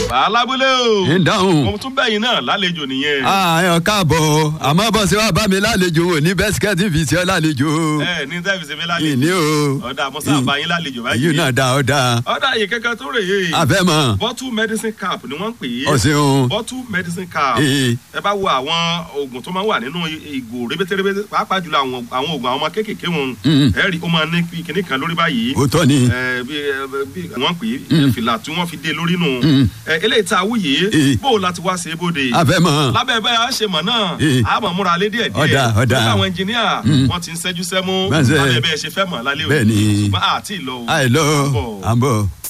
alábúlé o ń dáhùn. mo tún bẹ́yìn náà lálejò nìyẹn. àyàn káàbọ̀ àmọ́ bọ́ sí wàá bá mi lálejò ò ní bẹ́sikẹ́tì fi ṣe ọ́ lálejò. ẹ ní tẹ́fì ṣe fẹ́ lálejò ìní o. ọ̀dà mọ́sá àbáyín lálejò báyìí. èyí náà dá ọ dá. ọ̀dà yìí kẹ́kẹ́ tó rè é. àfẹ́ mọ̀. bottle medicine cap ni wọ́n ń pè é. ọ̀sìn bottle medicine cap. Ee. ẹ bá wo àwọn oògùn tó máa ń wà nínú ìgò rébétérébé pàápàá jùlọ àwọn àwọn oògùn àwọn ọmọ kéékèèké wọn. Mm. ẹ rí i ó máa ní kinní kan lórí báyìí. òótọ́ ni. ẹ bí ẹ bí wọ́n pè é fìlà tí wọ́n fi dé lórí nù. Mm. ẹ eléyìí tá a wú yìí Ee. bó o láti wá ṣe é bóde àfẹ́ mọ̀. lábẹ́ bẹ́ẹ̀ á ṣe mọ̀ náà Ee. a mọ̀ múra lé díẹ̀ díẹ̀ Ọ̀dà, ọ̀dà. nípa àwọn ẹnjìníà wọ́n ti ń ṣẹ́jú sẹ́mú Bẹ́ẹ̀ ṣe. lábẹ́ bẹ́ẹ̀ ṣe fẹ́ mọ̀ lálẹ́ òní Bẹ́ẹ̀ ni. ṣùgbọ́n àti ìlọ o. àìlọ́ Bọ̀. à ń bọ̀.